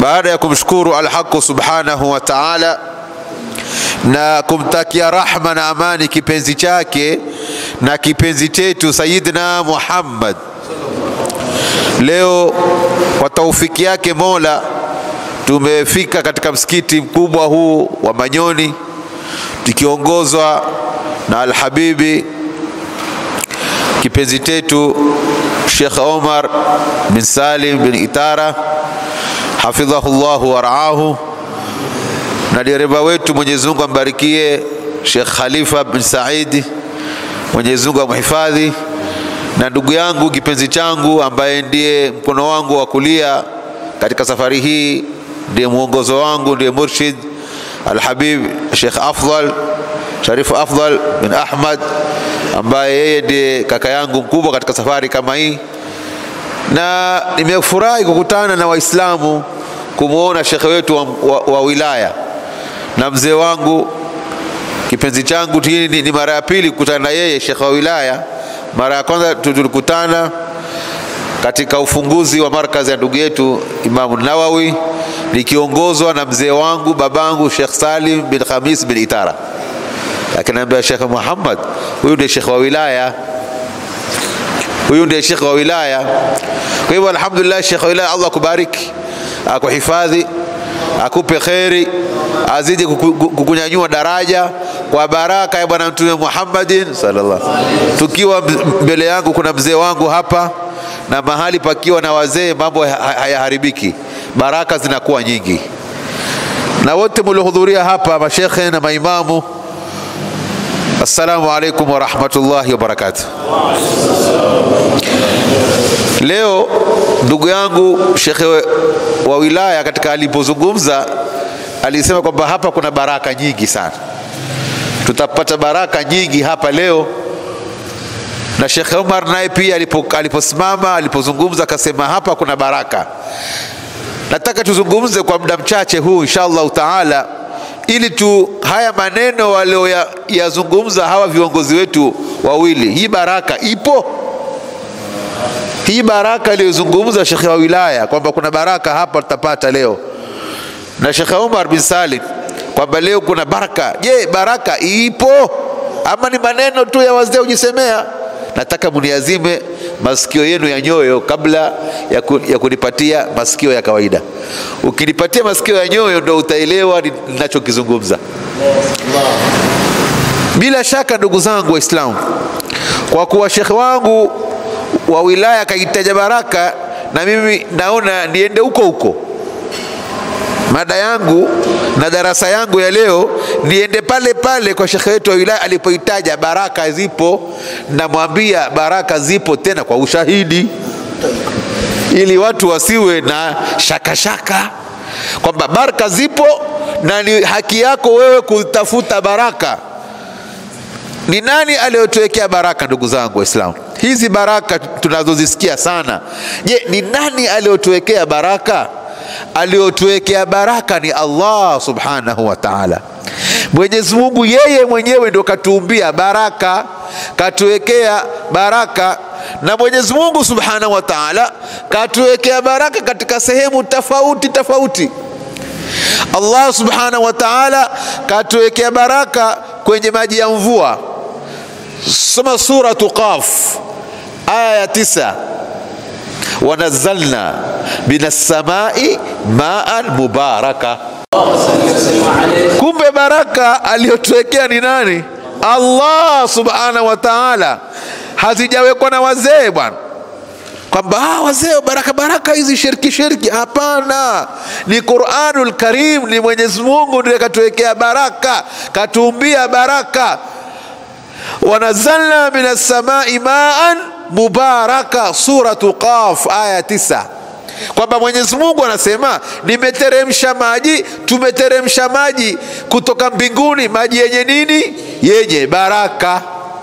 baada ya kumshukuru Alhaqu subhanahu wa ta'ala na kumtakia rahma na amani kipenzi chake na kipenzi chetu Sayyidina Muhammad, leo kwa taufiki yake Mola tumefika katika msikiti mkubwa huu wa Manyoni tukiongozwa na Alhabibi kipenzi chetu Sheikh Omar bin Salim bin Itara hafidhahu llahu waraahu, na dereva wetu Mwenyezi Mungu ambarikie Sheikh Khalifa bin Saidi, Mwenyezi Mungu amhifadhi, na ndugu yangu kipenzi changu ambaye ndiye mkono wangu wa kulia katika safari hii, ndiye mwongozo wangu, ndiye murshid Alhabib Sheikh Afdal Sharifu Afdal bin Ahmad ambaye yeye ndiye kaka yangu mkubwa katika safari kama hii, na nimefurahi kukutana na Waislamu kumwona shekhe wetu wa, wa, wa wilaya na mzee wangu kipenzi changu. Hii ni, ni mara ya pili kukutana na yeye shekhe wa wilaya. Mara ya kwanza tulikutana katika ufunguzi wa markazi ya ndugu yetu Imamu Nawawi nikiongozwa na mzee wangu babangu Sheikh Salim bin Khamis bin Itara akiniambia Sheikh Muhammad, huyu ndiye shekhe wa wilaya, huyu ndiye shekhe wa wilaya. Kwa hivyo alhamdulillah, shekhe wa wilaya, Allah akubariki, akuhifadhi, akupe kheri, azidi kukunyanyua daraja kwa baraka ya Bwana Mtume Muhammadin sallallahu. Tukiwa mbele yangu kuna mzee wangu hapa, na mahali pakiwa na wazee mambo hayaharibiki, baraka zinakuwa nyingi. Na wote mliohudhuria hapa, mashekhe na maimamu Assalamu alaikum warahmatullahi wabarakatuh. Leo ndugu yangu shekhe wa wilaya katika alipozungumza alisema kwamba hapa kuna baraka nyingi sana, tutapata baraka nyingi hapa leo. Na Shekhe Omar naye pia aliposimama alipozungumza akasema hapa kuna baraka. Nataka tuzungumze kwa muda mchache huu insha Allahu taala ili tu haya maneno walioyazungumza hawa viongozi wetu wawili, hii baraka ipo. Hii baraka aliyozungumza shekhe wa wilaya kwamba kuna baraka hapa tutapata leo, na shekhe Umar bin Salim kwamba leo kuna baraka. Je, baraka ipo ama ni maneno tu ya wazee kujisemea? Nataka muniazime masikio yenu ya nyoyo kabla ya, ku, ya kunipatia masikio ya kawaida. Ukinipatia masikio ya nyoyo ndo utaelewa ninachokizungumza. Bila shaka, ndugu zangu Waislamu, kwa kuwa shekhe wangu wa wilaya kaitaja baraka, na mimi naona niende huko huko mada yangu na darasa yangu ya leo niende pale pale kwa shekhe wetu wa wilaya alipoitaja baraka zipo. Namwambia baraka zipo tena kwa ushahidi, ili watu wasiwe na shakashaka kwamba baraka zipo na ni haki yako wewe kutafuta baraka. Ni nani aliyotuwekea baraka, ndugu zangu Waislamu? Hizi baraka tunazozisikia sana, je, ni nani aliyotuwekea baraka? aliyotuwekea baraka ni Allah subhanahu wa ta'ala. Mwenyezi Mungu yeye mwenyewe ndo katuumbia baraka, katuwekea baraka, na Mwenyezi Mungu subhanahu wa ta'ala katuwekea baraka katika sehemu tofauti tofauti. Allah subhanahu wa ta'ala katuwekea baraka kwenye maji ya mvua. Soma suratu Qaf aya ya tisa wanazalna minas samai maan mubaraka. Kumbe baraka aliyotuwekea ni nani? Allah subhanahu wa ta'ala, hazijawekwa na wazee bwana, kwamba ah, wazee baraka baraka hizi shirki shirki. Hapana, ni Qur'anul Karim, ni Mwenyezi Mungu ndiye katuwekea baraka, katuumbia baraka. wanazalna minas samai maan mubaraka, suratu Qaf aya tisa, kwamba Mwenyezi Mungu anasema nimeteremsha maji, tumeteremsha maji kutoka mbinguni, maji yenye nini? Yenye baraka.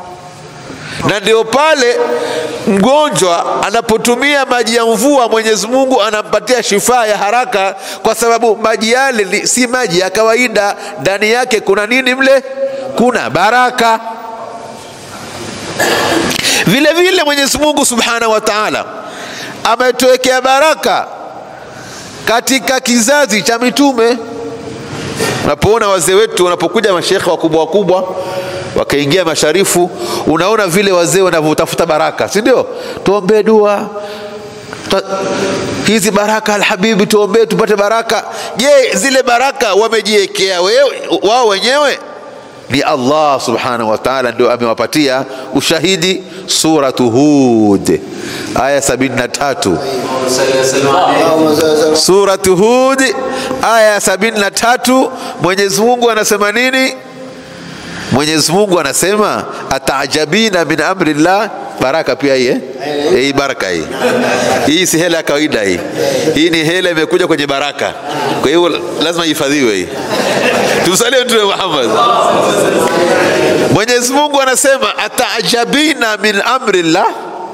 Na ndio pale mgonjwa anapotumia maji ya mvua, Mwenyezi Mungu anampatia shifaa ya haraka, kwa sababu maji yale si maji ya kawaida, ndani yake kuna nini? Mle kuna baraka. Vile vile Mwenyezi Mungu Subhanahu wa Ta'ala ametuwekea baraka katika kizazi cha mitume. Unapoona wazee wetu wanapokuja mashekhe wakubwa wakubwa wakaingia masharifu, unaona vile wazee wanavyotafuta baraka, si ndio? Tuombee dua Ta, hizi baraka alhabibi, tuombee tupate baraka. Je, zile baraka wamejiwekea wao wenyewe? Ni Allah subhanahu wa ta'ala ndio amewapatia ushahidi. Suratu Hud aya 73, Suratu Hud aya 73, Mwenyezi Mungu anasema nini? Mwenyezi Mungu anasema ataajabina min amri llah baraka pia hii eh? Hii baraka hii hii si hela ya kawaida hii, hii ni hela imekuja kwenye baraka, kwa hiyo lazima ihifadhiwe hii. Tumsalie Mtume Muhammad. Mwenyezi Mungu anasema ataajabina min amri llah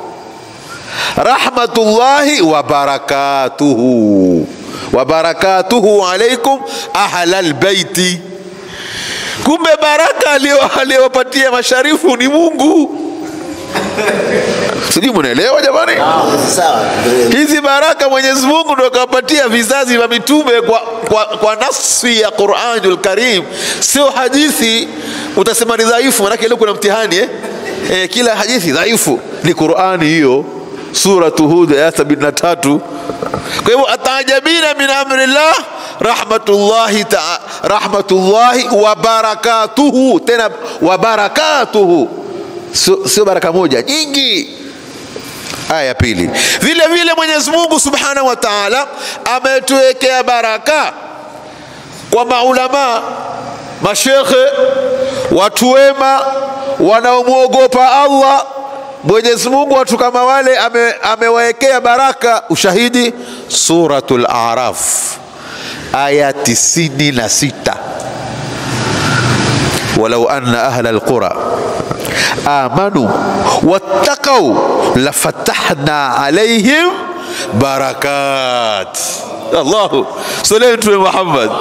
rahmatullahi wa barakatuhu wa barakatuhu alaikum ahlal baiti. Kumbe baraka aliyowapatia masharifu ni Mungu. Sijui munaelewa jamani? Hizi baraka Mwenyezi Mungu ndo akawapatia vizazi vya mitume kwa, kwa, kwa nafsi ya Qur'anul Karim, sio hadithi utasema ni dhaifu. Maanake leo kuna mtihani eh? Eh, kila hadithi dhaifu ni Qur'ani hiyo, Suratu Hud aya 73. Kwa hivyo ataajabina min amrillah rahmatullahi ta, rahmatullahi wa barakatuhu, tena wa barakatuhu sio sio baraka moja, nyingi. Aya ya pili, vile vile Mwenyezi Mungu Subhanahu wa Ta'ala ametuwekea baraka kwa maulama, mashekhe, watu wema wanaomwogopa Allah. Mwenyezi Mungu watu kama wale ame, amewawekea baraka. Ushahidi Suratul Araf aya tisini na sita walau anna ahla alqura amanu wattaqau lafatahna alaihim barakat. Allahu salli Mtume Muhammad,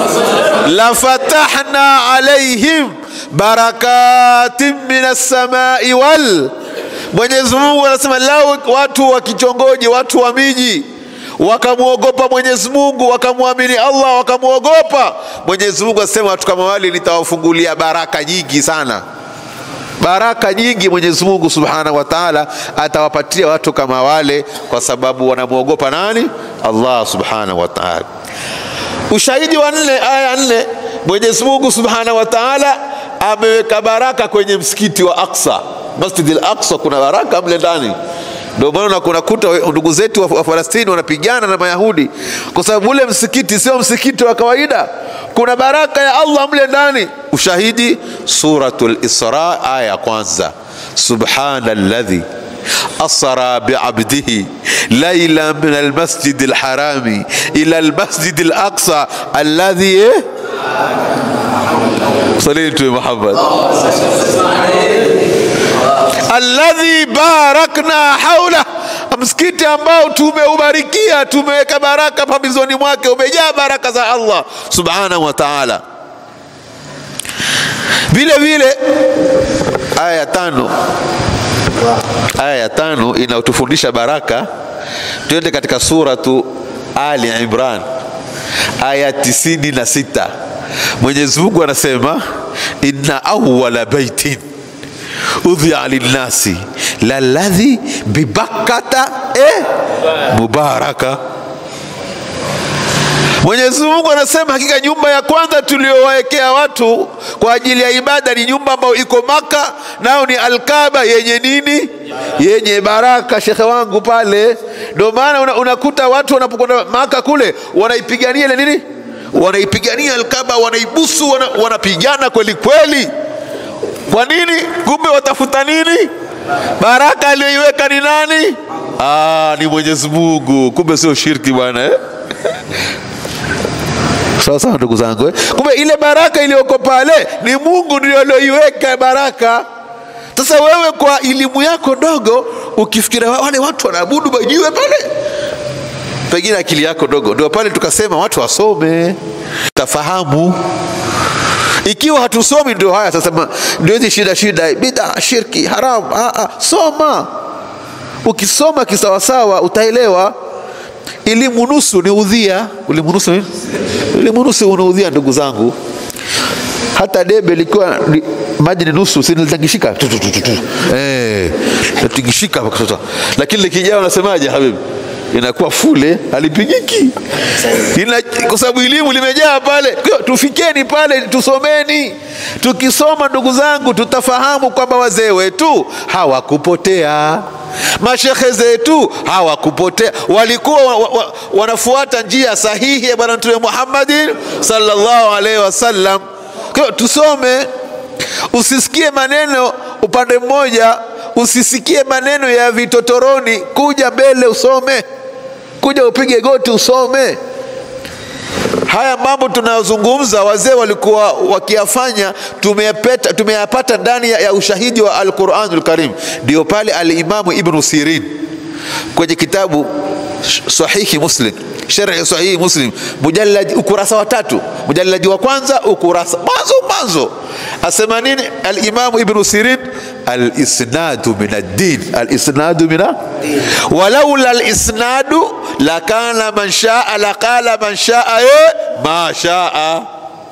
lafatahna alaihim barakatin min assamai wal. Mwenyezi Mungu anasema lau watu wa kichongoji, watu wa miji wakamwogopa Mwenyezi Mungu, wakamwamini Allah, wakamwogopa Mwenyezi Mungu, asema watu kama wale nitawafungulia baraka nyingi sana baraka nyingi Mwenyezi Mungu Subhanahu wa Ta'ala atawapatia watu kama wale, kwa sababu wanamwogopa nani? Allah Subhanahu wa Ta'ala. Ushahidi wa nne, aya ya nne, Mwenyezi Mungu Subhanahu wa Ta'ala ameweka baraka kwenye msikiti wa Aqsa, Masjid al-Aqsa, kuna baraka mle ndani. Ndio maana kunakuta ndugu zetu wa Falastini wanapigana na Mayahudi kwa sababu ule msikiti sio msikiti wa kawaida, kuna baraka ya Allah mle ndani. Ushahidi Suratul Isra aya ya kwanza, subhana alladhi asra biabdihi laila min almasjid alharami ila almasjid alaqsa alladhi salli Mtume Muhammad alladhi barakna haula, msikiti ambao tumeubarikia, tumeweka baraka pambizoni mwake, umejaa baraka za Allah subhanahu wa ta'ala. Vile vile aya ya tano, aya ya tano inatufundisha baraka. Twende katika suratu Ali Imran aya tisini na sita. Mwenyezi Mungu anasema inna awwala baitin udhia linnasi laladhi bibakkata eh, mubaraka. Mwenyezi Mungu anasema hakika nyumba ya kwanza tuliyowawekea watu kwa ajili ya ibada ni nyumba ambayo iko Maka, nao ni Alkaba yenye nini? Yenye baraka, shekhe wangu pale. Ndio maana una, unakuta watu wanapokwenda Maka kule wanaipigania ile nini, wanaipigania Alkaba, wanaibusu, wana, wanapigana kweli kweli. Kwa nini? Kumbe watafuta nini? Baraka aliyoiweka ni nani? Ah, ni Mwenyezi Mungu. Kumbe sio shirki bwana eh? Sawa sawa, ndugu zangu eh? Kumbe ile baraka iliyoko pale ni Mungu ndio aliyoiweka baraka. Sasa wewe kwa elimu yako ndogo ukifikiria wale watu wanaabudu majiwe pale, pengine akili yako ndogo, ndio pale tukasema watu wasome, tafahamu ikiwa hatusomi ndio haya sasa, ndio hizi shida shida, bida, shirki, haram. Ah, ah, soma. Ukisoma kisawasawa utaelewa. elimu nusu ni udhia. Elimu nusu ni elimu nusu unaudhia, ndugu zangu. Hata debe likiwa li, maji ni nusu, si nilitangishika tu tu tu tu tu, eh, natingishika mpaka sasa, lakini likijaa unasemaje habibi? inakuwa fule halipigiki Ina, kwa sababu elimu limejaa pale. Kwa hiyo tufikeni pale, tusomeni. Tukisoma ndugu zangu, tutafahamu kwamba wazee wetu hawakupotea, mashekhe zetu hawakupotea, walikuwa wa, wa, wa, wanafuata njia sahihi ya Bwana Mtume Muhammadin sallallahu alaihi wasallam. Kwa hiyo tusome, usisikie maneno upande mmoja, usisikie maneno ya vitotoroni. Kuja mbele usome, kuja upige goti usome. Haya mambo tunayozungumza wazee walikuwa wakiyafanya, tumeyapata, tumeyapata ndani ya, ya ushahidi wa Alquranul Karim. Ndio pale Alimamu Ibnu Sirin kwenye kitabu Sahihi Muslim, sharhi Sahihi Muslim, mujallad ukurasa wa tatu, mujalladi wa kwanza ukurasa mwanzo mwanzo, asema nini Alimamu Ibnu Sirin? Alisnadu min addin, alisnadu min walaula alisnadu lakana man shaa laqala man shaa e ma shaa.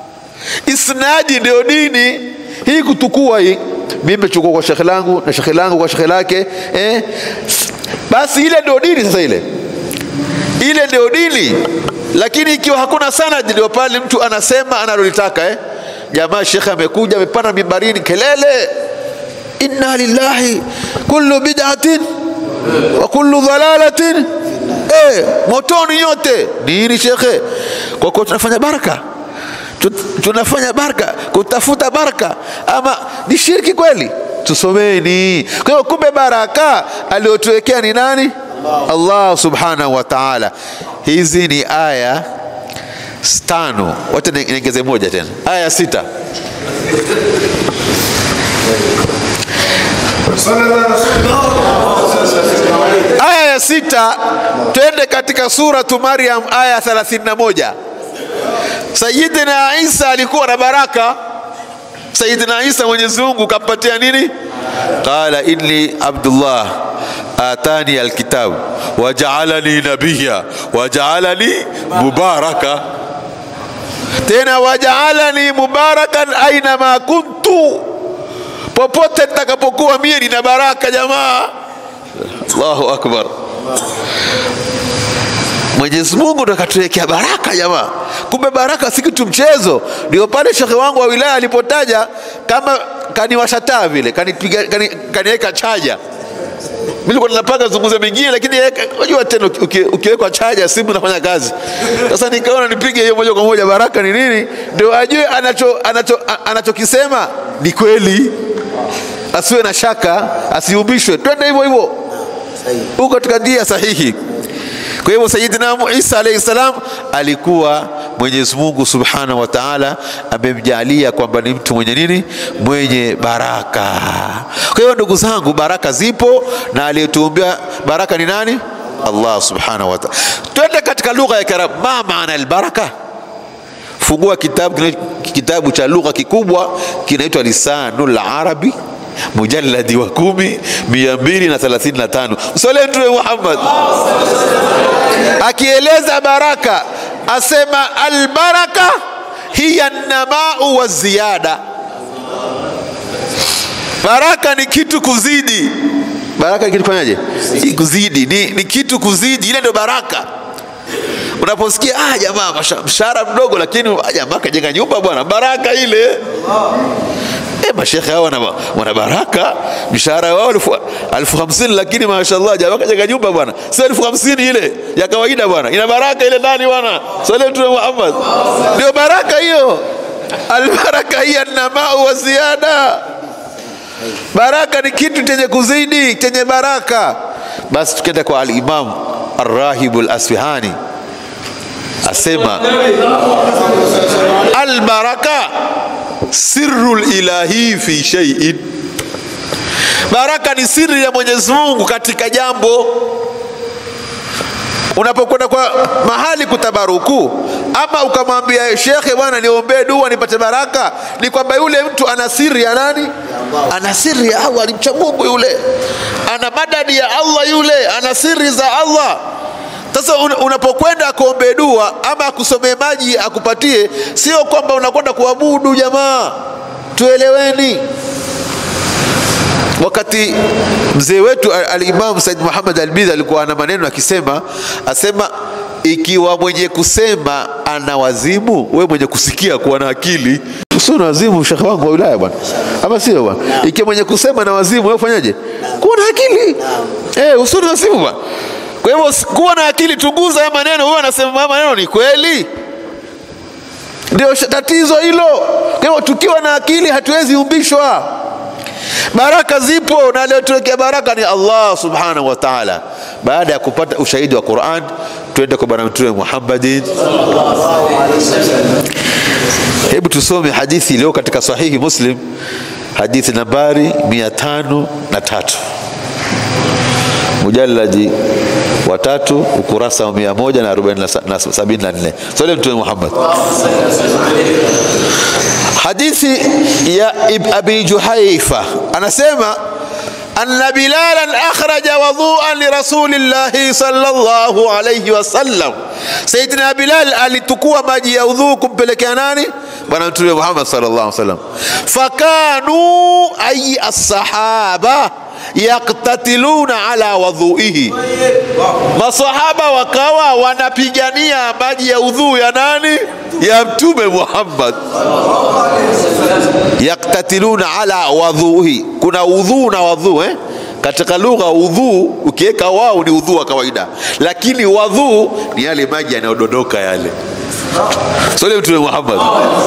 Isnadi ndio dini hii, kutukua hii. Mimi nimechukua kwa shekhe langu na shekhe langu kwa shekhe lake eh? Basi ile ndio dini sasa, ile ile ndio dini. Lakini ikiwa hakuna sanadi, ndio pale mtu anasema analolitaka eh? Jamaa shekhe amekuja amepanda mimbarini, kelele inna lillahi kullu bid'atin wa kullu dhalalatin eh, motoni nyote. Nini shekhe? Kwa kuwa tunafanya baraka, tunafanya baraka, kutafuta baraka, ama ni shirki kweli? Tusomeni. Kwa hiyo kumbe baraka aliyotuwekea ni nani? Allah, Allah subhanahu wa ta'ala. Hizi ni aya tano, wacha niongeze moja tena, aya sita aya ya sita, twende katika suratu Maryam aya 31. Sayidina Isa alikuwa na baraka. Sayidina Isa Mwenyezi Mungu kampatia nini? Qala inni abdullah atani alkitab wajaalani nabiya wajaalani mubaraka, tena wajaalani mubarakan ainama kuntu popote nitakapokuwa mie nina baraka jamaa. Allahu akbar! Mwenyezi Mungu ndo akatuwekea baraka jamaa. Kumbe baraka si kitu mchezo. Ndio pale shekhe wangu wa wilaya alipotaja kama kaniwasha taa vile, kanipiga kaniweka chaja. Mimi nilikuwa ninapanga zungumze mengine, lakini unajua tena ukiwekwa chaja simu inafanya kazi. Sasa nikaona nipige hiyo moja kwa moja. Baraka ni nini? Ndio ajue anacho anacho anachokisema ni kweli asiwe na shaka, asiumbishwe, twende hivyo hivyo huko katika njia sahihi. Kwa hivyo Sayyidina Isa alayhi salam alikuwa Mwenyezi Mungu Subhanahu wa Ta'ala amemjalia kwamba ni mtu mwenye nini? Mwenye baraka. Kwa hiyo ndugu zangu, baraka zipo na aliyetuumbia baraka ni nani? Allah Subhanahu wa Ta'ala. Twende katika lugha ya Kiarabu, ma maana albaraka? Fungua kitabu kitabu cha lugha kikubwa kinaitwa Lisanul Arabi mujalladi wa kumi mia mbili na thelathini na tano Msole Mtume Muhammad akieleza baraka asema albaraka hiya namau wa ziyada. Baraka ni kitu kuzidi. Baraka ni kitu fanyaje? Kuzidi ni, ni kitu kuzidi, ile ndio baraka. Unaposikia ah, jamaa mshahara mdogo, lakini ah, jamaa kajenga nyumba bwana, baraka ile E, mashekhe hao wana, wana baraka, mshahara wao elfu hamsini lakini mashallah jamaa kajenga nyumba bwana, sio elfu hamsini ile ya kawaida bwana, ina baraka ile ndani bwana. Swali Mtume Muhammad, ndio baraka hiyo. Albaraka hiya namau wa ziada. Baraka ni kitu chenye kuzidi, chenye baraka. Basi tukienda kwa Al-Imam Ar-Rahibu Al-Asfihani asema albaraka sirru ilahi fi shay'in, baraka ni siri ya Mwenyezi Mungu katika jambo. Unapokwenda kwa mahali kutabaruku, ama ukamwambia shekhe, bwana niombee dua nipate baraka, ni kwamba yule mtu ana siri ya nani? Ana siri ya Allah, alimcha Mungu yule, ana madadi ya Allah yule, ana siri za Allah. Sasa un, unapokwenda akuombee dua ama akusomee maji akupatie, sio kwamba unakwenda kuabudu. Jamaa, tueleweni. Wakati mzee wetu Alimamu Said Muhammad Albidhi alikuwa ana maneno akisema, asema ikiwa mwenye kusema ana wazimu, we mwenye kusikia kuwa na akili usio na wazimu, shekhe wangu wa wilaya bwana, ama sio bwana? Ikiwa mwenye kusema na wazimu, wewe fanyaje? Kuwa na akili eh, usio na wazimu bwana. Kwa hivyo kuwa na akili, tuguza haya maneno. Huyo anasema haya maneno ni kweli, ndio tatizo hilo. Kwa hivyo tukiwa na akili hatuwezi umbishwa. Baraka zipo na aliyotuwekea baraka ni Allah subhanahu wa ta'ala. Baada ya kupata ushahidi wa Qur'an, twende kwa bwana mtume Muhammadin. Hebu tusome hadithi iliyo katika sahihi Muslim, hadithi nambari mia tano na tatu mujalladi wa tatu ukurasa wa mia moja na arobaini na sabini na nne swali mtume Muhammad. Hadithi ya Abi Juhaifa anasema anna Bilalan akhraja wadhuan lirasulillahi sallallahu alayhi wasallam, Sayyidina Bilal alitukua maji ya udhuu kumpelekea nani? Bwana Mtume Muhammad sallallahu alaihi wasallam. Fakanu ay as-sahaba yaktatiluna ala wadhuihi, masahaba wakawa wanapigania maji ya udhuu ya nani? Ya Mtume Muhammad. Yaktatiluna ala wadhuihi, kuna udhuu na wadhuu eh? Katika lugha udhuu ukiweka wao ni udhuu wa kawaida, lakini wadhuu ni yale maji yanayodondoka yale. Swali Mtume Muhammad.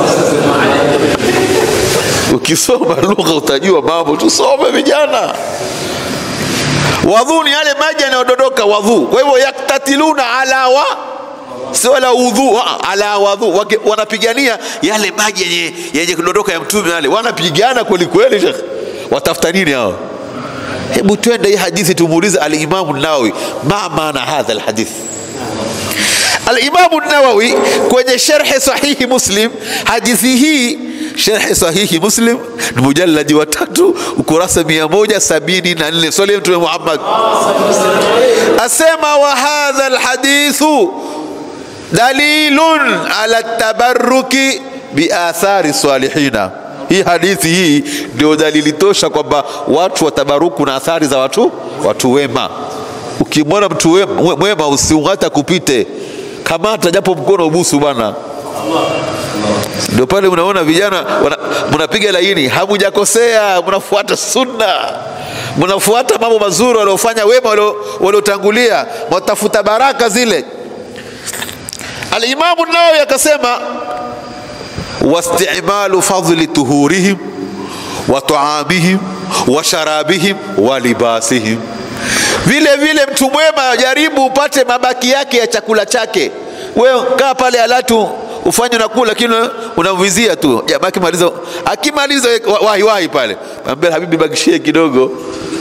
Ukisoma lugha utajua mambo, tusome vijana. Wadhu ni yale maji yanayodondoka wadhu. Kwa hivyo yaktatiluna ala wa sio ala udhu, ala wadhu, wanapigania yale maji yenye yenye kudondoka ya mtume yale, wanapigana kweli kweli. Shekh, watafuta nini hao? Hebu twende hii hadithi tumuulize Alimamu Nawawi, ma maana hadha alhadith Alimamu Nawawi kwenye sharhi sahihi Muslim, hadithi hii sharhi sahihi Muslim ni mujalladi wa tatu ukurasa mia moja sabini na nne swali Mtume Muhammad asema, wa hadha alhadithu dalilun ala tabarruki biathari salihina. Hii hadithi hii ndio dalili tosha kwamba watu watabaruku na athari za watu watu wema. Ukimwona mtu mwema usiungata kupite kamata japo mkono ubusu bwana. Ndio pale unaona vijana mnapiga laini, hamujakosea, mnafuata sunna, mnafuata mambo mazuri waliofanya wema waliotangulia, mwatafuta baraka zile. Alimamu Nawawi akasema wastimalu fadli tuhurihim wa taamihim wa sharabihim wa libasihim vile vile mtu mwema jaribu upate mabaki yake ya chakula chake. Wewe kaa pale alatu ufanye unakula, lakini unamvizia tu jabaki maliza, akimaliza wahi wahi pale ambia habibi, bakishie kidogo.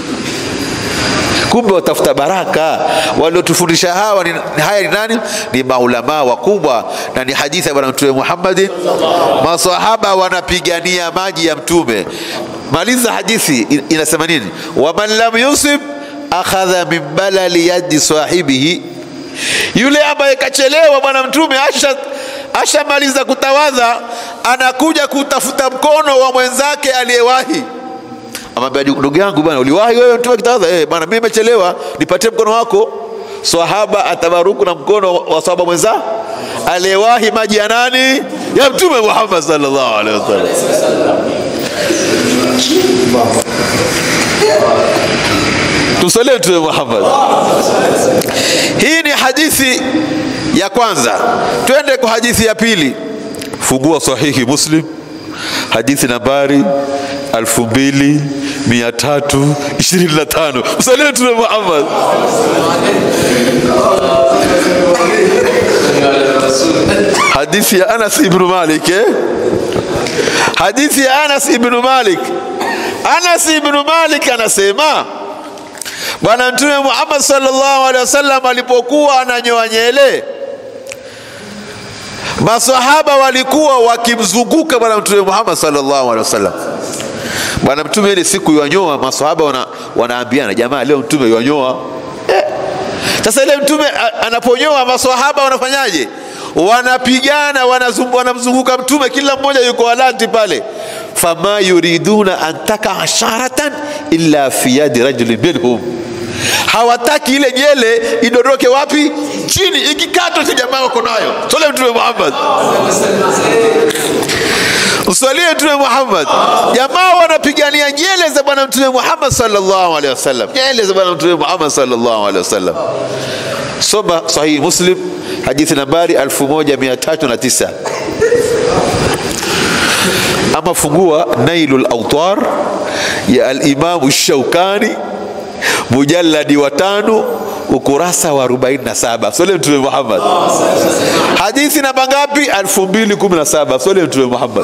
Kumbe watafuta baraka. Waliotufundisha hawa ni, haya ni nani? Ni maulamaa wakubwa, na ni hadithi ya Bwana Mtume Muhammad. Masahaba wanapigania maji ya Mtume. Maliza hadithi inasema nini? waman lam yusib akhadha min balali yadi sahibihi, yule ambaye kachelewa bwana mtume asha ashamaliza kutawadha, anakuja kutafuta mkono wa mwenzake aliyewahi. Amwambia, ndugu yangu bwana, uliwahi wewe mtume kitawadha? Eh bwana, mimi nimechelewa, nipatie mkono wako. Swahaba atabaruku na mkono wa swahaba mwenza aliyewahi maji ya nani? Ya mtume Muhammad sallallahu alaihi wasallam. Tumsalie Mtume Muhammad. Hii ni hadithi ya kwanza. Twende kwa hadithi ya pili. Fungua Sahihi Muslim, hadithi nambari 2325. Msalie Mtume Muhammad. Hadithi ya Anas ibn Malik eh? Hadithi ya Anas ibn Malik. Anas ibn Malik anasema Bwana Mtume Muhammad sallallahu alaihi wasallam alipokuwa ananyoa nyele, masahaba walikuwa wakimzunguka Bwana Mtume Muhammad sallallahu alaihi wasallam. Bwana Mtume ile siku yanyoa, masahaba wana, wanaambiana jamaa, leo Mtume yanyoa. Eh, Sasa ile mtume a- anaponyoa, maswahaba wanafanyaje? Wanapigana, wanazungu- wanamzunguka mtume, kila mmoja yuko alanti pale. fama yuriduna an takaa sharatan illa fi yadi rajulin minhum, hawataki ile nyele idondoke wapi? Chini, ikikatwa tu jamaa wako nayo. Sole mtume Muhammad Mswalie Mtume Muhammad. Jamaa wanapigania nyele za Bwana Mtume Muhammad sallallahu alaihi wasallam, nyele za Bwana Mtume Muhammad sallallahu alaihi wasallam. Soma Sahihi Muslim hadithi nambari 1309 ama fungua Nailul Awtar ya Al-Imamu Shaukani mujalladi wa tano ukurasa wa 47. Sole Mtume Muhammad. Hadithi namba ngapi? 2017. Sole Mtume Muhammad.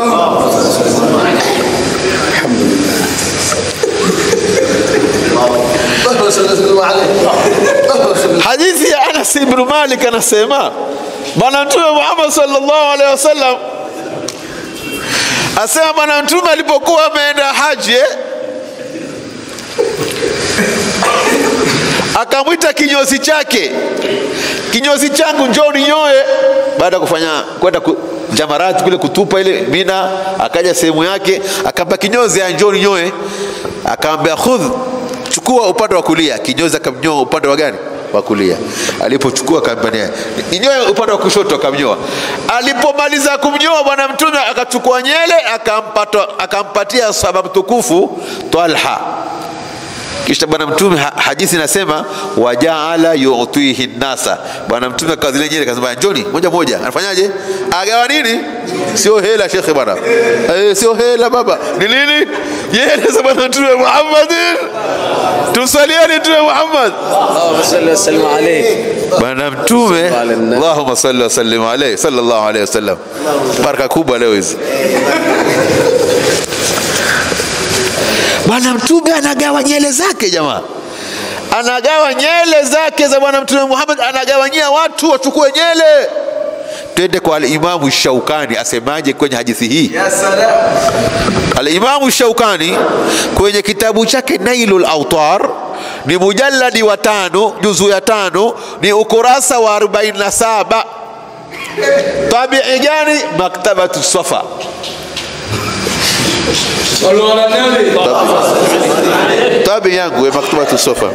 اللهم صل وسلم عليه اللهم صل Hadithi ya Anas ibn Malik anasema Bwana Mtume Muhammad sallallahu alaihi wasallam asema Bwana Mtume alipokuwa ameenda haji eh, akamwita kinyozi chake, kinyozi changu njoo ninyoe. Baada ya kufanya kwenda ku, jamarati kule kutupa ile Mina, akaja sehemu yake akampa kinyozi, "Ah, njoo ninyoe. Akamwambia khudh, chukua upande wa kulia. Kinyozi akamnyoa upande wa gani? Wa kulia. Alipochukua akampania ninyoe upande wa kushoto, akamnyoa. Alipomaliza kumnyoa, bwana mtume akachukua nyele akampata, akampatia sahaba mtukufu Talha kisha bwana mtume ha- hadithi inasema wajaala yutihi nasa bwana mtume akawa zile nyele akasema njoni moja moja anafanyaje agawa nini sio hela shekhe bwana eh, sio hela baba ni nini nyele za bwana mtume muhammadin tumsalieni mtume muhammad اللهم صل وسلم عليه bwana mtume Sallallahu alaihi wasallam. allahumma salli wa sallim alayhi sallallahu alayhi wasallam baraka kubwa leo hizi bwana mtume anagawa nyele zake jamaa anagawa nyele zake za bwana mtume muhammad anagawanyia watu wachukue nyele twende kwa alimamu shaukani asemaje kwenye hadithi hii يا سلام Alimamu Shaukani kwenye kitabu chake Nailul Autar ni mujalladi wa tano, juzu ya tano, ni ukurasa wa 47. Tabii gani? Maktabatu Safa. صلوا على النبي Tabii yangu ya Maktabatu Safa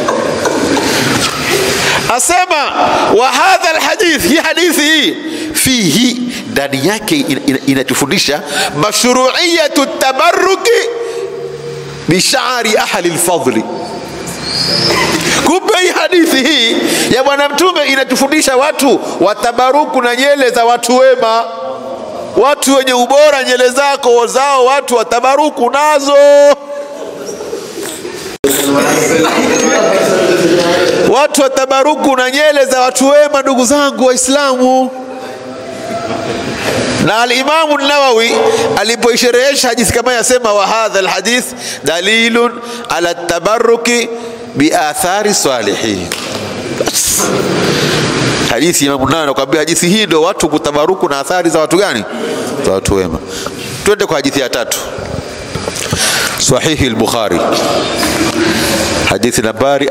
asema wa hadha alhadith, hii hadithi hii fihi, ndani yake in- in- inatufundisha mashruiyatu tabarruki bishari ahli lfadli kumbe hii hadithi hii ya bwana mtume inatufundisha watu watabaruku na nyele za watu wema watu wenye ubora nyele zako zao watu watabaruku nazo watu watabaruku na nyele za watu wema ndugu zangu waislamu na alimamu nawawi alipoisherehesha hadithi kama yasema wa hadha alhadith dalilun ala tabaruki biathari salihin Bas. hadithi imamu nawawi anakuambia hadithi hii ndio watu kutabaruku na athari za watu gani za watu wema twende kwa hadithi ya tatu sahihi al-bukhari hadithi nambari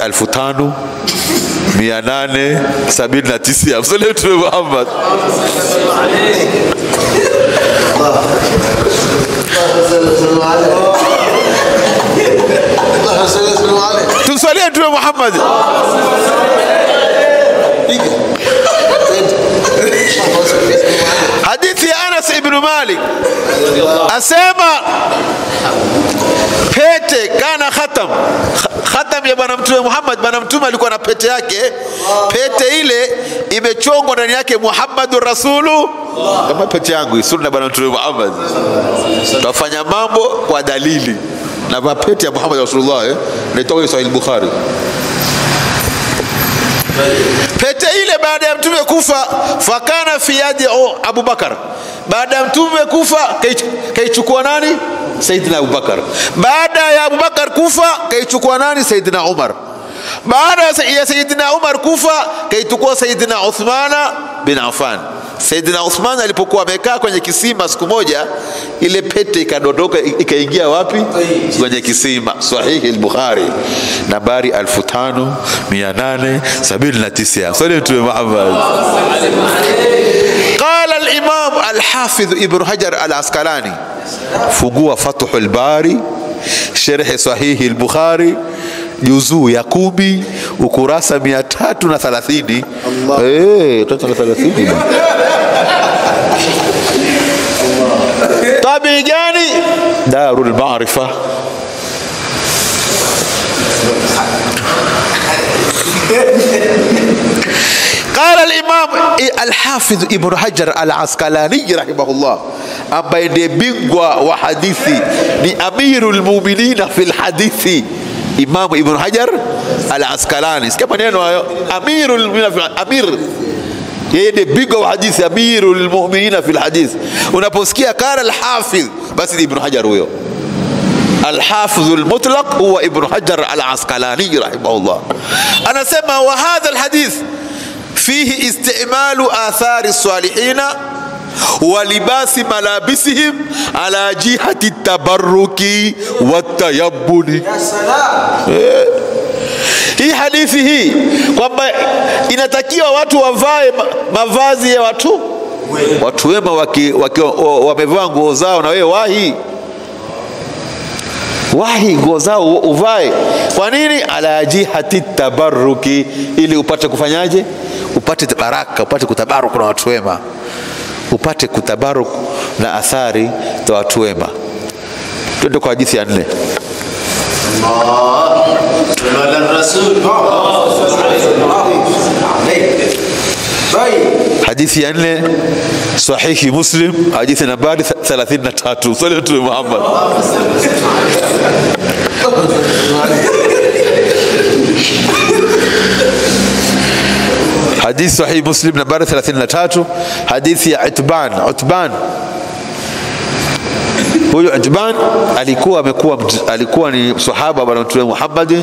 5879 msole mtume Muhammad اللهم صل وسلم عليه tumswalie mtume Muhammad hadithi ya Anas ibn Malik asema pete kana khatam Kh- khatam ya bwana mtume Muhammad bwana mtume alikuwa na pete yake pete ile imechongwa ndani yake Muhammadur Rasulu kama pete yangu hii, sunna bwana mtume Muhammad tutafanya mambo kwa dalili na mapete ya Muhammad Rasulullah eh? naitoka kwenye Sahih Bukhari pete ile baada ya mtume kufa fakana fi yadi o- abubakar baada ya mtume kufa kai- kaichukua nani saidina abubakar baada ya abubakar kufa kaichukua nani saidina umar baada ya Sa- ya saidina umar kufa kaichukua saidina uthmana bin affan Saidina Uthman alipokuwa amekaa kwenye kisima siku moja, ile pete ikadondoka ikaingia wapi? Kwenye kisima. Sahihi al-Bukhari nambari 5879. Swali Mtume Muhammad. Qala al-Imam al-Hafidh Ibn Hajar al-Asqalani, fungua Fathul Bari, sherhe Sahihi al-Bukhari juzuu ya kumi ukurasa mia tatu na thalathini Eh, tatu na thelathini tabii gani darul maarifa قال الإمام الحافظ ابن حجر العسقلاني رحمه الله ambaye ndiye bingwa wa hadithi ni amiru lmuminina fi lhadithi Imamu Ibn Hajar al-Asqalani. Sikia maneno hayo, amirul mu'minina fil amir, yeye ndiye bingwa wa hadithi, amirul mu'minina fil hadith. Unaposikia qala al-hafidh, basi ni Ibn Hajar huyo. الحافظ المطلق هو ابن حجر العسقلاني رحمه الله أنا سمع وهذا الحديث فيه استعمال آثار الصالحين ولباس ملابسهم على جهة التبرك والتيبن Eh. hii hadithi hii kwamba inatakiwa watu wavae ma- mavazi ya watu watu wema waki- waki- wa- wamevaa nguo zao na wewe wahi wahi nguo zao u- uvae kwa nini ala jihati tabaruki ili upate kufanyaje upate baraka upate kutabaruku na watu wema upate kutabaruk na athari za watu wema twende kwa hadithi ya nne على الرسول طيب hadithi ya nne sahihi muslim hadithi nambari 33 swali la mtume muhammad hadithi sahihi muslim nambari 33 hadithi ya utban utban huyu utban alikuwa amekuwa mt- alikuwa ni sahaba wa bwana mtume muhammadi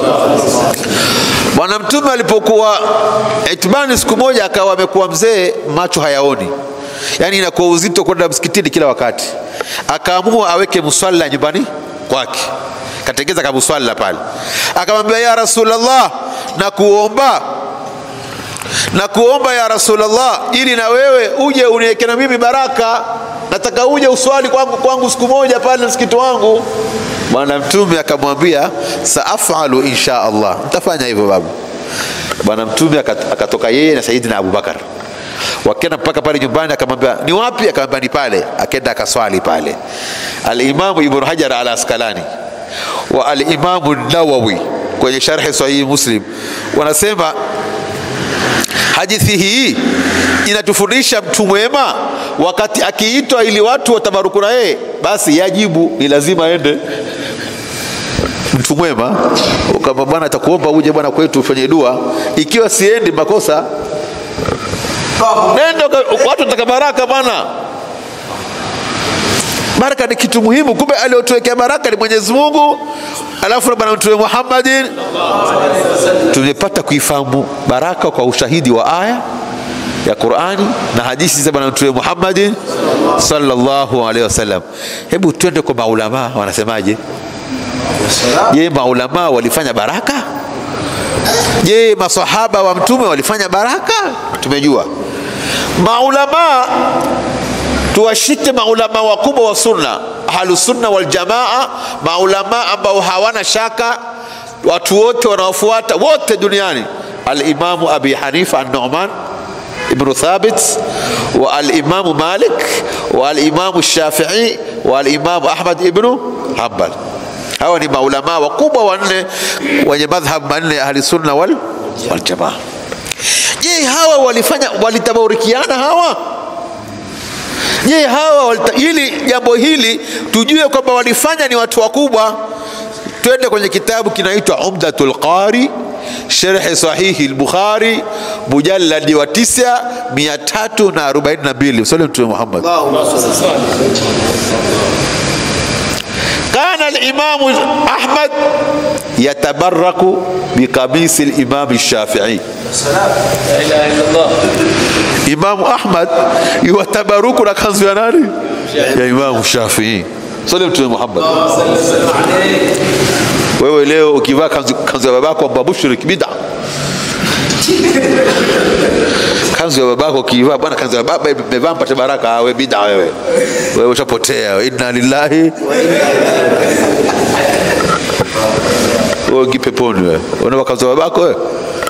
Bwana Mtume alipokuwa itibani, siku moja akawa amekuwa mzee, macho hayaoni, yaani inakuwa uzito kwenda msikitini kila wakati. Akaamua aweke muswala nyumbani kwake, katengeza kamuswala pale. Akamwambia, ya Rasulullah, na kuomba na kuomba ya Rasulullah, ili na wewe uje uniweke na mimi baraka, nataka uje uswali kwangu, kwangu siku moja pale msikiti wangu. Bwana Mtume akamwambia saafalu insha Allah, nitafanya hivyo babu. Bwana Mtume akat- akatoka yeye na Saidina Abubakar wakenda mpaka pale nyumbani, akamwambia ni wapi? Akamwambia ni pale. Akenda akaswali pale. Alimamu Ibn Hajar al Asqalani wa Alimamu Nawawi kwenye sharhi Sahihi Muslim wanasema hadithi hii inatufundisha mtu mwema wakati akiitwa ili watu watabaruku na yeye basi yajibu ni lazima aende mtu mwema kama bwana atakuomba uje bwana kwetu ufanye dua ikiwa siendi makosa nenda uka- watu wataka baraka bwana baraka ni kitu muhimu kumbe aliotuwekea baraka ni mwenyezi mungu alafu na bwana mtume muhammadin tumepata kuifahamu baraka kwa ushahidi wa aya ya Qur'ani na hadithi za bwana mtume Muhammadin sallallahu alaihi wasallam. Hebu twende kwa maulama wanasemaje? Je, maulama walifanya baraka? Je, masahaba wa mtume walifanya baraka? Tumejua maulama, tuwashike maulama wakubwa wa sunna, ahlusunna wal jamaa, maulama ambao hawana shaka watu wote wanaofuata wote duniani alimamu abi hanifa an-nu'man ibnu thabit wa alimamu malik wa alimamu shafii wa alimamu ahmad ibnu hanbal hawa ni maulamaa wakubwa wanne wenye madhhab manne ya ahli sunna wal, wal jamaa je hawa walifanya walitabaurikiana hawa je hawa walita, ili jambo hili tujue kwamba walifanya ni watu wakubwa twende kwenye kitabu kinaitwa umdatul qari sherhe sahihi al-bukhari mujalladi wa tisa mia tatu na arobaini na mbili msali mtume muhammad اللهم صل kana alimamu Ahmad yatabaraku biqamisi limami Shafii. La ilaha illallah. Imamu Ahmad yuwatabaruku na kanzu ya nani? Ya Imamu Shafii. Sali Mtume Muhammad. Wewe leo ukivaa kanzu, kanzu ya babako amba mushrik bid'a. Kanzu ya babako ukivaa bwana, kanzu ya baba imevaa mpate baraka, wewe bid'a wewe. Wewe ushapotea. Inna lillahi wewe ingi peponi wewe. Unaona kanzu ya babako wewe?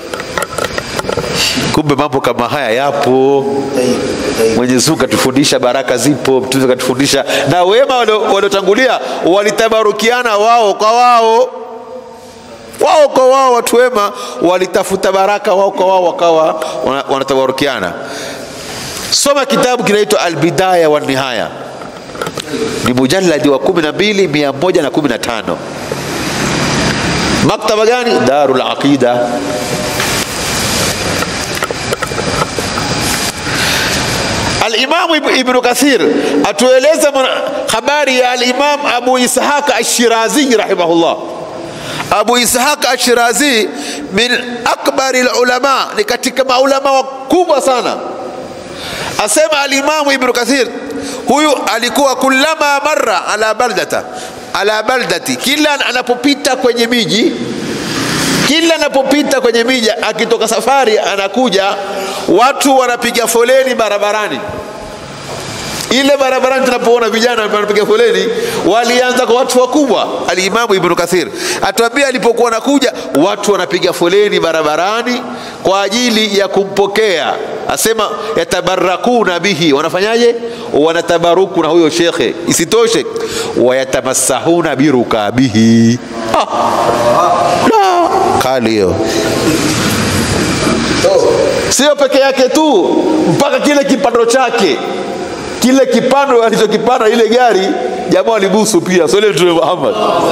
Kumbe mambo kama haya yapo. Mwenyezi Mungu katufundisha, baraka zipo, Mtume katufundisha, na wema walio- waliotangulia walitabarukiana wao kwa wao, wao kwa wao. Watu wema walitafuta baraka wao kwa wao, wakawa wana- wanatabarukiana. Soma kitabu kinaitwa Albidaya wa Nihaya, ni mujalladi wa kumi na mbili mia moja na kumi na tano. Maktaba gani? Darul Aqida. Alimamu Ibn- Ibnu Kathir atueleza mwana- habari ya Alimam Abu Ishaq Ashirazi rahimahullah. Abu Ishaq Ashirazi min akbari lulama, ni katika maulama wakubwa sana. Asema Alimamu Ibnu Kathir, huyu alikuwa kullama marra ala baldata ala baldati, kila anapopita kwenye miji kila anapopita kwenye miji akitoka safari anakuja watu wanapiga foleni barabarani ile barabarani tunapoona vijana wanapiga foleni walianza kwa watu wakubwa alimamu ibnu kathir atuambia alipokuwa anakuja watu wanapiga foleni barabarani kwa ajili ya kumpokea asema yatabarakuna bihi wanafanyaje wanatabaruku na huyo shekhe isitoshe wayatamassahuna birukabihi ah. la kali hiyo sio peke yake tu mpaka kile kipando chake kile kipando alichokipanda ile gari jamaa walibusu pia sole mtume Muhammad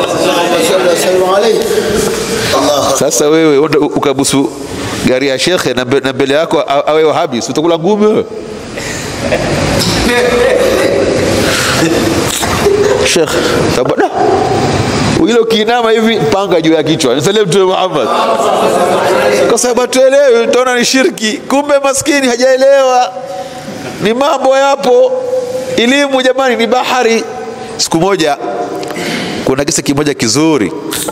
sasa wewe unda ukabusu gari ya shekhe na mbe- na mbele yako a- awe wahabi si utakula ngumi wewe shekhe tabada ile ukiinama hivi panga juu ya kichwa nisalie mtume Muhammad kwa sababu tuelewe utaona ni shirki kumbe maskini hajaelewa ni mambo yapo elimu jamani ni bahari siku moja kuna kisa kimoja kizuri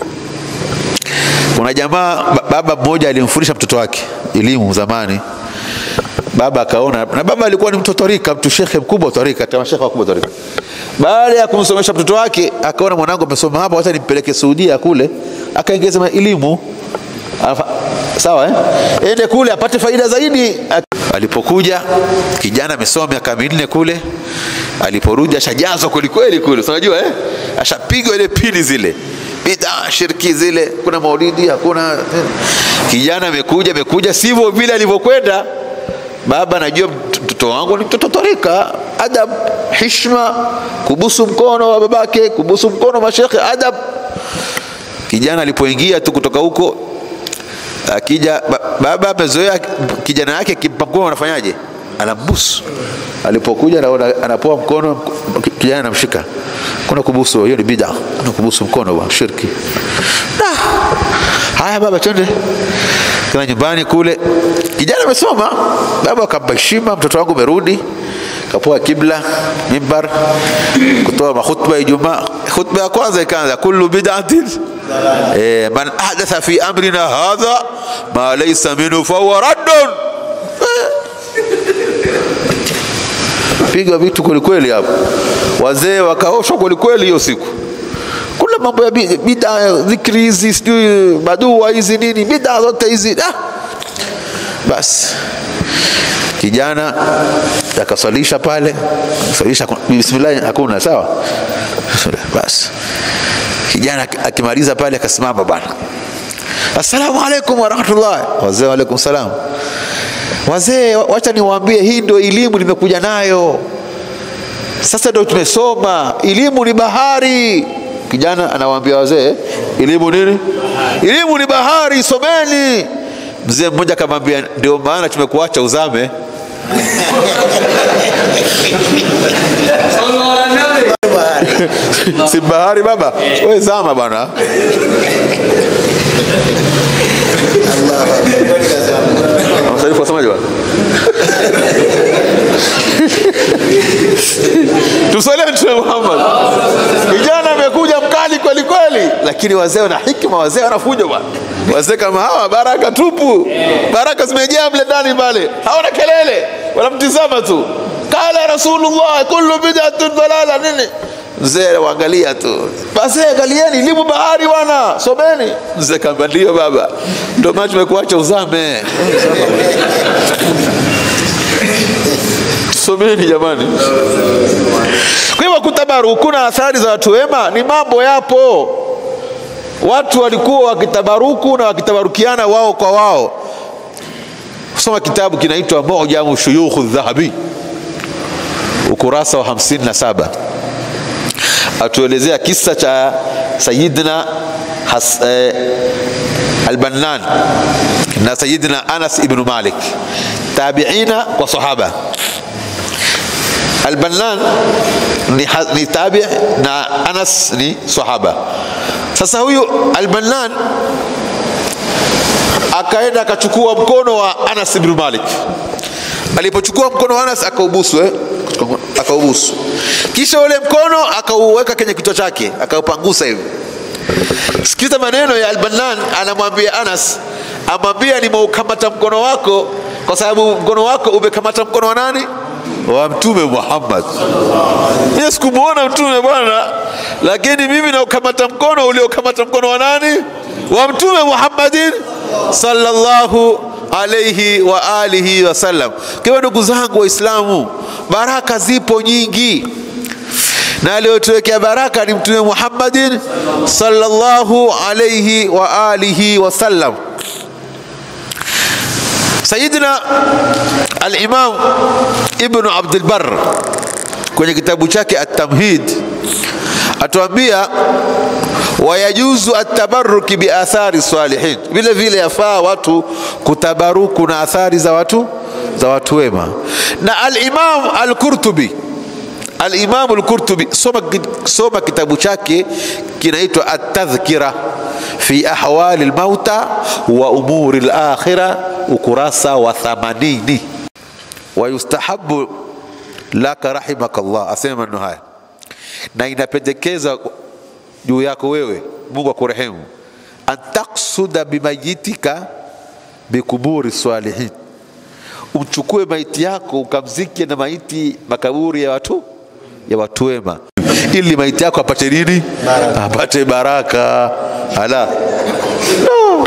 kuna jamaa ba- baba mmoja alimfundisha mtoto wake elimu zamani baba akaona na baba alikuwa ni mtu tarika mtu shekhe mkubwa wa tarika hata mashekhe wakubwa wa tarika baada ya kumsomesha mtoto wake akaona mwanangu amesoma hapa wacha nimpeleke Saudia kule akaongeza elimu Afa- sawa eh? ende kule apate faida zaidi Ak- alipokuja kijana amesoma miaka minne kule aliporudi ashajazwa kwelikweli kule si unajua eh? ashapigwa ile pili zile bid'a shirki zile kuna maulidi hakuna kijana amekuja amekuja sivyo vile alivyokwenda baba najua mt- mtoto wangu ni mtoto tarika adab hishma kubusu mkono wa babake kubusu mkono wa mashekhe adab kijana alipoingia tu kutoka huko akija ba- baba amezoea kijana yake akimpa mkono anafanyaje anambusu alipokuja anaona anapoa mkono ki- kijana anamshika kuna kubusu hiyo ni bid'a kuna kubusu mkono wa shirki Ah, haya baba twende kana nyumbani kule kijana amesoma baba akampa heshima mtoto wangu umerudi kapoa kibla mimbar kutoa mahutba ya Ijumaa khutba ya kwanza ikaanza kullu bid'atin eh, man ahdatha fi amrina hadha ma laysa minhu fahuwa raddun piga vitu kwelikweli hapo wazee wakaoshwa kwelikweli hiyo siku kuna mambo ya bi- bida dhikri hizi sijui madua hizi nini bida zote hizi ah. basi kijana akaswalisha pale swalisha bismillah hakuna sawa Bismillah, basi kijana ak- akimaliza pale akasimama bwana assalamu alaikum warahmatullah wazee waalaikum salam wazee wa- wacha niwaambie hii ndio elimu nimekuja nayo sasa ndio tumesoma elimu ni bahari kijana anawaambia wazee elimu nini elimu ni bahari someni mzee mmoja akamwambia ndio maana tumekuacha uzame si bahari baba we zama bwana Msalifu wasemaje bwana tusaliane mtume Muhammad. Kijana amekuja mkali kweli kweli, lakini wazee wana hikma, wazee wanafuja bwana. Wazee kama hawa baraka tupu, baraka zimejaa mle ndani pale, hawana kelele, wanamtizama tu. Kala Rasulullah, kullu bid'atun dalala nini Mzee waangalia tu, basi angalieni, limu bahari bwana, someni. Mzee kaambia ndio baba, ndio maana tumekuacha uzame. Someni jamani. Kwa hivyo kutabaruku na athari za watu wema ni mambo yapo. Watu walikuwa wakitabaruku na wakitabarukiana wao kwa wao. Soma kitabu kinaitwa Mujamu Shuyukh Dhahabi, ukurasa wa 57 atuelezea kisa cha Sayidina Has, eh, Albannan na Sayidina Anas ibn Malik, tabiina kwa sahaba Albannan ni, ni tabi na Anas ni sahaba. Sasa huyu Albannan akaenda akachukua mkono wa Anas ibn Malik. Alipochukua mkono wa Anas akaubusu, eh? akaubusu, kisha ule mkono akauweka kwenye kichwa chake akaupangusa hivi. Sikiza maneno ya Albannan, anamwambia Anas, amwambia nimeukamata mkono wako kwa sababu mkono wako umekamata mkono wa nani? wa mtume Muhammad. Mimi sikumuona mtume bwana, lakini mimi naukamata mkono uliokamata mkono wa nani? Wa mtume Muhammadin sallallahu alayhi wa alihi wasallam. Kwa hiyo ndugu zangu Waislamu, baraka zipo nyingi na aliyotuwekea baraka ni mtume Muhammadin sallallahu alayhi wa alihi wasallam. Sayidina Al-Imam Ibn Abdul Barr kwenye kitabu chake At-Tamhid atuambia wayajuzu atabaruki biathari salihin, vile vile yafaa watu kutabaruku na athari za watu za watu wema. Na Al-Imam Al-Qurtubi Al-Imam Al-Qurtubi soma, soma kitabu chake kinaitwa At-Tadhkira fi ahwali al-mauta wa umuri al-akhirah ukurasa wa 80 wayustahabu laka rahimaka Allah, asema maneno haya, na inapendekeza juu yako wewe, Mungu akurehemu, an taksuda bimayitika bikuburi salihin, umchukue maiti yako ukamzike na maiti makaburi ya watu ya watu wema, ili maiti yako apate nini? Apate baraka. Ala, no.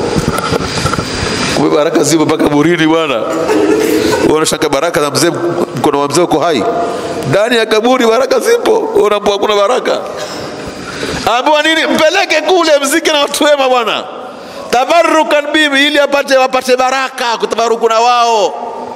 Kumbe baraka zipo mpaka burini bwana. Unashaka baraka za mzee, mkono wa mzee uko hai ndani ya kaburi, baraka zipo. Unaambia hakuna baraka, ambiwa nini? Mpeleke kule mzike na watu wema bwana, tabarukan bibi, ili apate wapate baraka, kutabaruku na wao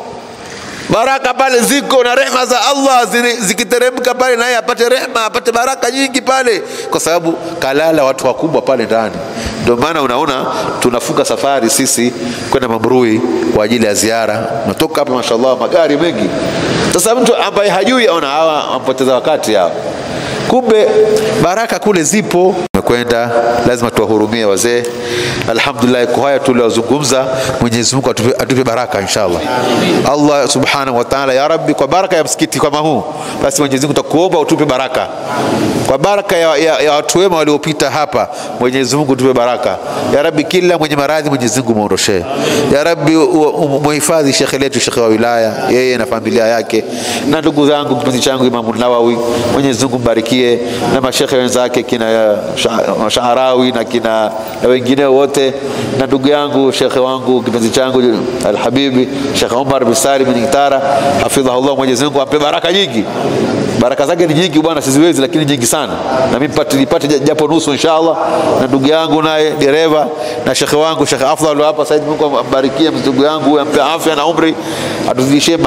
baraka pale ziko na rehma za Allah zikiteremka pale, naye apate rehma, apate baraka nyingi pale, kwa sababu kalala watu wakubwa pale ndani. Ndio maana unaona tunafunga safari sisi kwenda Mambrui kwa ajili ya ziara, natoka hapa mashallah, magari mengi. Sasa mtu ambaye hajui aona hawa wampoteza wakati hao, kumbe baraka kule zipo. Tumekwenda, lazima tuwahurumie wazee. Alhamdulillah, kwa haya tuliozungumza, Mwenyezi Mungu atupe, atupe baraka inshallah. Allah subhanahu wa ta'ala, ya Rabbi, kwa baraka ya msikiti kama huu, basi Mwenyezi Mungu takuomba utupe baraka kwa baraka ya, ya, ya watu wema waliopita hapa. Mwenyezi Mungu tupe baraka ya Rabbi, kila mwenye maradhi Mwenyezi Mungu muondoshee ya Rabbi, muhifadhi shekhe letu, shekhe wa wilaya, yeye na familia yake, na ndugu zangu, kipenzi changu Imamu Nawawi, Mwenyezi Mungu mbarikie, na mashekhe wenzake kina Shaharawi na kina na wengine wote, na ndugu yangu shekhe wangu kipenzi changu Alhabibi Shekh Umar bin Salim bin Itara, hafidhahullah, Mwenyezi Mungu ampe baraka nyingi. Baraka zake ni nyingi bwana, siziwezi, lakini nyingi sana, na mimi nipate japo nusu inshallah. Na ndugu yangu naye dereva na shekhe wangu Shekh Afdal hapa Said, Mungu ambarikie ndugu yangu, ampe afya na umri, atuzidishie